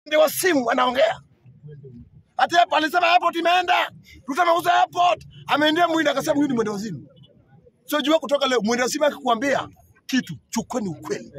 ndio wa simu anaongea. Hata hapo alisema airport imeenda, Ruto ameuza airport, ameendea Mwinda akasema huyu ni mwenda wazimu. So jua kutoka leo mwenda wazimu akikwambia kitu chukua ni ukweli.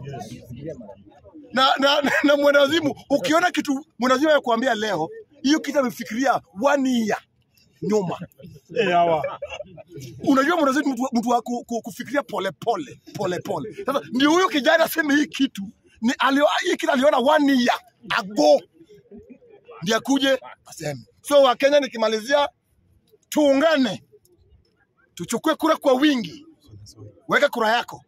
Na na, na, na mwenda wazimu ukiona kitu mwenda wazimu anakuambia leo, hiyo kitu amefikiria one year nyuma. Eh, hawa. Unajua mwenda wazimu mtu, mtu wa ku, ku, kufikiria pole pole pole pole. Sasa ndio huyo kijana aseme hii kitu ni alio, hii kitu aliona one year ago ndiye akuje aseme. So Wakenya, nikimalizia, tuungane, tuchukue kura kwa wingi. Weka kura yako,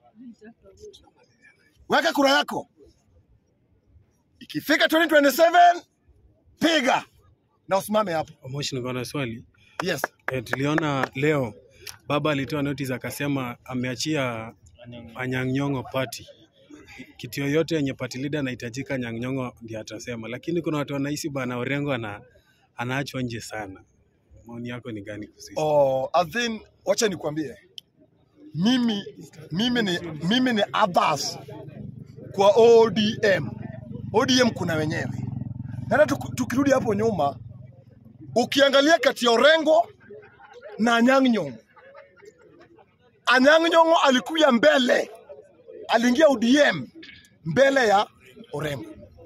weka kura yako. Ikifika 2027 piga na usimame hapo. Moshi, niko na swali. Yes. E, tuliona leo baba alitoa notice akasema ameachia Anyang' Nyong'o party. Kitu yoyote yenye party leader anahitajika Anyang' Nyong'o ndiye atasema, lakini kuna watu wanahisi bana Orengo ana anaachwa nje sana. Maoni yako ni gani kuhusu hilo? Oh, I think wacha nikwambie, mimi mimi ni mimi ni Abbas kwa ODM. ODM kuna wenyewe. Na hata tuku- tukirudi hapo nyuma, ukiangalia kati ya Orengo na Anyang' Nyong'o, Anyang' Nyong'o alikuja mbele, aliingia ODM mbele ya Orengo.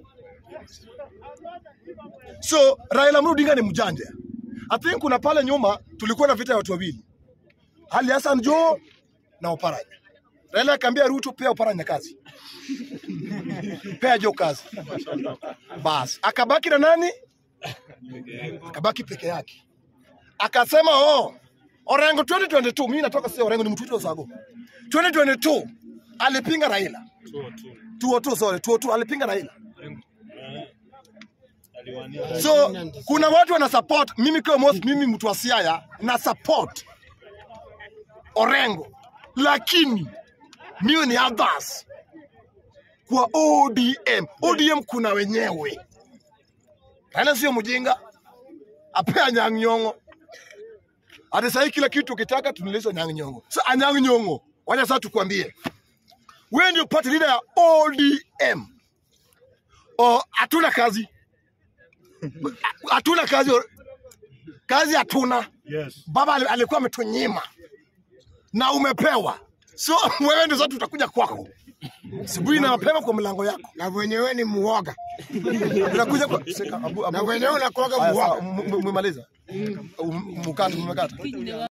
So Raila Amolo Odinga ni mjanja. I think kuna pale nyuma tulikuwa na vita ya watu wawili, Ali Hassan Joho na Oparanya. Raila akaambia Ruto, pea Oparanya kazi, pea Joho kazi. Bas, akabaki na nani? Akabaki peke yake, akasema oh, Orengo 2022 mimi natoka sio Orengo, ni mtu wa Sago. 2022 alipinga Raila 202 sorry 202 alipinga Raila So kuna watu wana support mimi kama Mos, mimi mtu wa Siaya na support Orengo, lakini mimi ni Abbas kwa ODM. ODM kuna wenyewe, Raila sio mjinga, apea Anyang' Nyong'o. Hata sahii kila kitu ukitaka tunileza Anyang' Nyong'o. So Anyang' Nyong'o, wacha sasa tukwambie, wewe ndio party leader ya ODM. Oh, hatuna kazi hatuna kazi, kazi hatuna. Yes. Baba ali- alikuwa ametunyima na umepewa, so wewe ndio sasa tutakuja kwako asubuhi na mapema kwa mlango yako, na wenyewe ni muoga tunakuja kwa Seka, abu, abu. na wenyewe unakuwaga Haya, muoga sawa, m- m- mmemaliza, M- mkate mmekata.